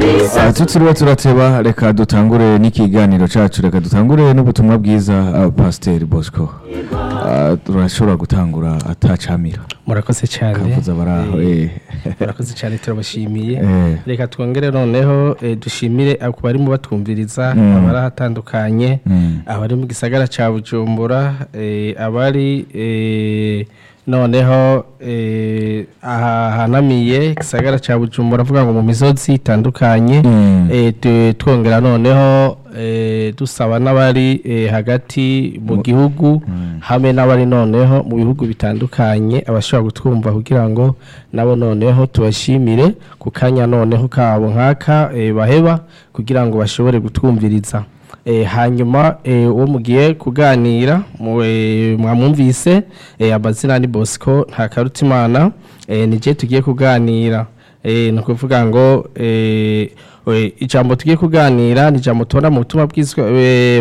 Ah, tutiriwe turateba reka dutangure n'ikiganiro cacu reka dutangure n'ubutumwa bwiza ah, pasiteri bosco Ah, turashobora gutangura atacamira murakoze cyane kavuza baraho Eh, eh. murakoze cyane turabashimiye Eh. reka twongere noneho eh, dushimire ku barimo batwumviriza Mm. abari ahatandukanye Mm. abari mu gisagara cya bujumbura eh, abari eh, noneho eh, aha hanamiye igisagara cya bujumbura avuga ngo mu misozi itandukanye Mm. eh, tu- twongera noneho eh, dusaba n'abari eh, hagati mu gihugu hamwe n'abari noneho mu bihugu bitandukanye abashobora kutwumva kugira ngo nabo noneho tubashimire ku kanya noneho kabo nk'aka eh, baheba kugira ngo bashobore gutwumviriza Eh, hanyuma eh, uwo mugiye kuganira mu- eh, mwamwumvise eh, amazina ni bosco nta karutimana eh, nije tugiye kuganira eh, ni ukuvuga ngo eh, eh, ijambo tugiye kuganira ni ijambo tubona mu butumwa bwizwe